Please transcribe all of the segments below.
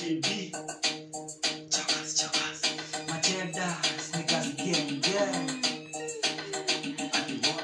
King B. Chakas, chakas. Macheda, sneakers gang gang. Ati wa.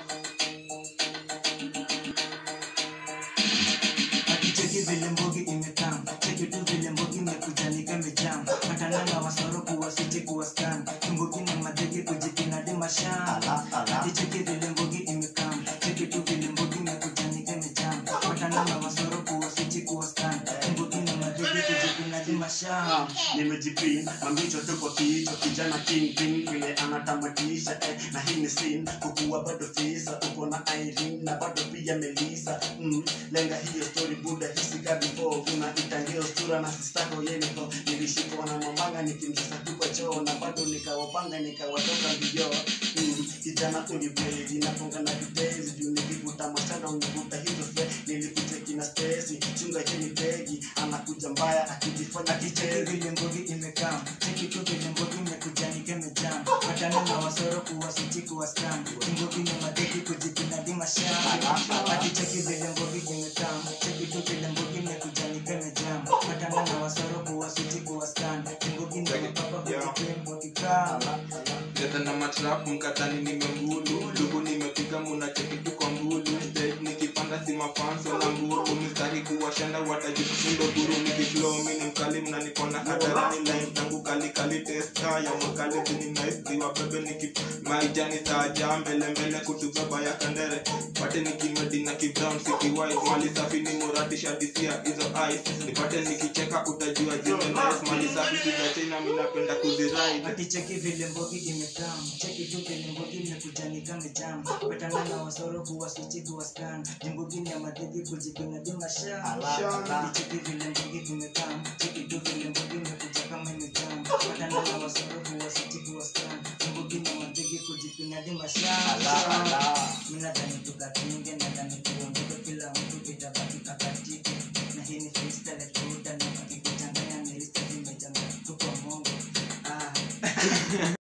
Akicheki vile mbogi imekam cheki tu vile mbogi imekuja nikamejam patana na wasoro kuwasiti kuwaskan tumbogi na madege kujipinadi masham akicheki vile mbogi imekam cheki tu vile mbogi imekuja nikamejam patana na wasoro kuwasiti kuwaskan tumbogi na madege kujipinadi masham nimejipin mambicho tu kwa kichwa kijana king pin vile anatamatisha eh, na hii ni sin kukuwa bado fisa uko na Irene na bado pia Melissa mm, lenga hiyo story buda hisika before kuna itangio stura na sistako yeniko nilishikwa na mamanga nikimsasa tu kwa choo na bado nikawapanga nikawatoka mbio mm, kijana ulibweli nafunga na vitezi juu nikivuta mashana univuta hizo fe nilikucheki na stesi chunga cheni tegi anakuja mbaya akijifanya akicheki kichezi vile mbogi imekam cheki tu vile mbogi imekuja nikemejam patana na wasoro kuwasiti kuwaskan tumbogi na madege kujipinadi masham akicheki vile mbogi imekam cheki tu vile mbogi imekuja nikemejam patana na wasoro kuwasiti kuwaskan tumbogi na mapapa kujipembo kikam Leta na matrap mkatani nimembulu lugu nimepiga muna cheki tu kwa mbulu Stage nikipanda si mafanso na mbulu mistari kuwashanda watajifundo guru nikiflow mini mkali mnanipona hadarani line tangu kali kali testa ya makali zini nice ziwa bebe niki maijani saja mbele mbele kutubeba ya kandere pate nikimedi na kibrown city white mali safi ni murati shadisia hizo ice nipate nikicheka utajua zime nice mali safi za China mimi napenda kuziride akicheki vile mbogi imekam cheki tu vile mbogi imekuja nikamejam patana na wasoro kuwasiti kuwaskan jimbogi ni ya madege kujipinadi masham akicheki vile mbogi imekam cheki tu vile mbogi imekuja kama imejam patana na wasoro kuwasiti kuwaskan jimbogi ni ya madege kujipinadi masham minadhani tukakinge nadhani tuondoke kila mtu itabaki kakatike na hii ni freestyle tuta na pakikuchanganya mirista zimejanga tuko mongo ah